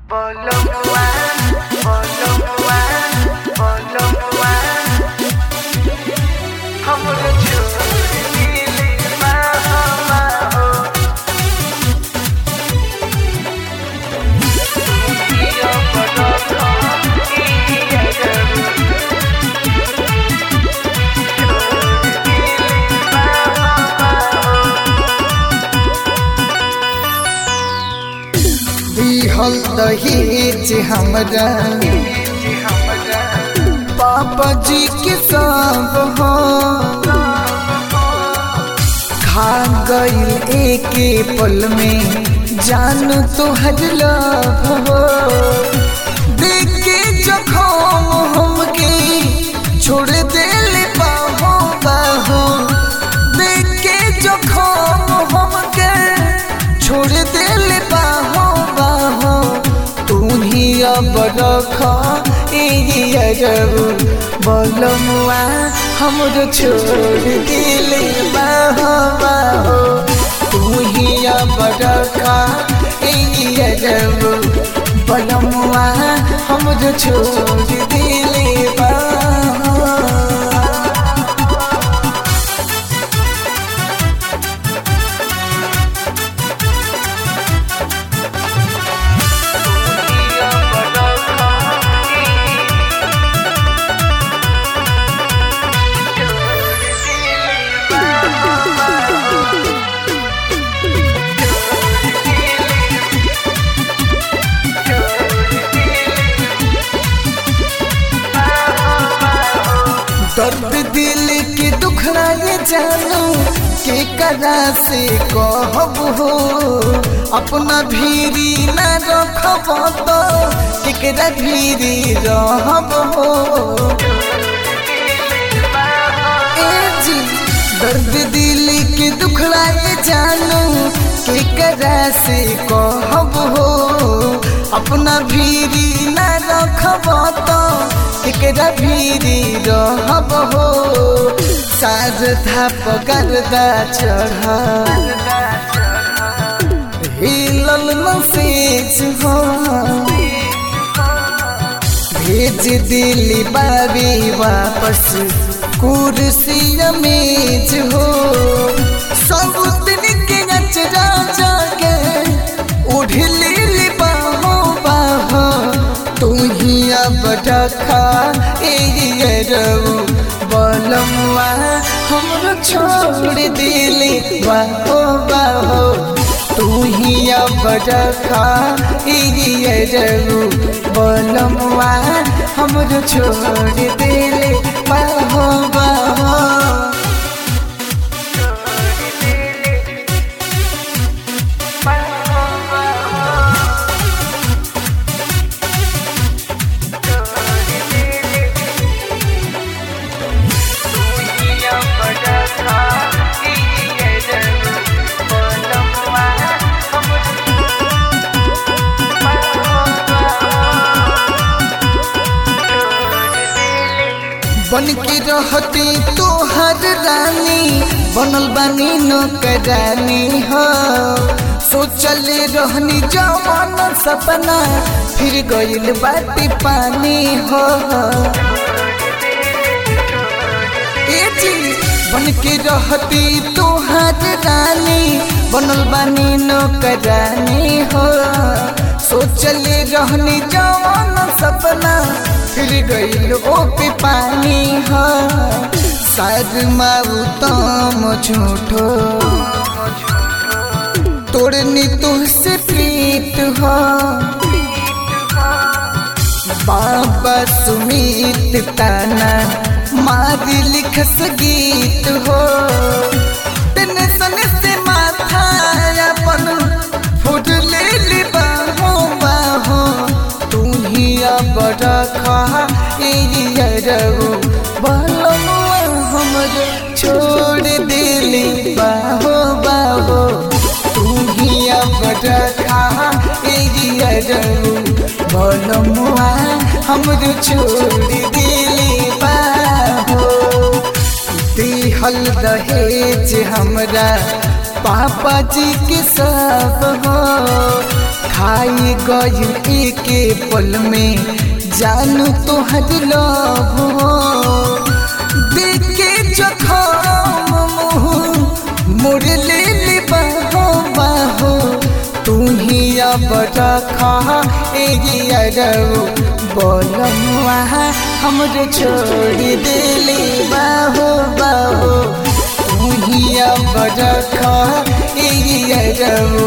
Bolomwa, bolomwa, bolomwa हमरो छोड़ दिली माहो माहो दुनिया बड़ा खानिया करू छोड़ दिली माहो माहो दिहल दहेज हमरा जी हमरा पापा जी के सब हो खा गईल एके पल में जान तोहर लव हो देख के जखम हमके छोड़ दिल बाहो बाहो देख के जखम हमके छोड़ दिल बाहो बाहो तू ही अब रख बोलमुआ हमरो छोड़ दिल बाहो बाहो तू ही अब रख बोलमुआ हमरो छोड़ दिल बाहो दुनिया बड़ा खानी छोड़ दिली माहो माहो छोड़ दिली माहो माहो दर्द दिल के दुखड़ा ये जानू के करा से कहब हो अपना भीरी न रखब तो केकरा भीरी रहब हो ए जी दर्द दिल के दुखड़ा ये जानू के करा से कहब हो अपना भीरी न रखब तो केकरा भीरी रहब हो साज थाप गर्दा चढ़ हिलल नसेज हो भेज दिली बाबी वापस कुर्सी मेज हो सब दिन के नचरा जाके उठ ली बाहो बाहो तू ही अब रखा एरऊ बोलमुआ हमरो छोड़ दिली बाहो बाहो तू ही अब रखा एरऊ बोलमुआ हमरो छोड़ दिली बाहो बाहो बन के रहती तोहर रानी बनल बानी नौकरानी हो सोचल रहनी जवान सपना फिर गइल बाटी पानी हो ए जी बन के रहती तोहर रानी बनल बानी नौकरानी हो सोचल रहनी जवान सपना फिर गइल ओ पे पानी हो शायद माऊ तम झूठो तोड़नी तुझसे प्रीत हो बाबा सुमित ताना मारी लिखस गीत हो टेंशन से माथा अपन फुट ले ली बाहो बाहो तू ही अब रखा एरऊ बलमुआ हमरो छोड़ दिली बाहो बाहो तू ही अब रखा एरऊ बलमुआ हमरो छोड़ दिली बाहो दिहल दहेज हमरा पापा जी के सब हो खाई गई के पल में जानू तोहर लव हो देख के जखम मुँह मोड़ ले ले बाहो बाहो तू ही अब रखा एरियो बोलमुआ हमरे छोड़ दिले बाहो बाहो तू ही अब रखा एरियो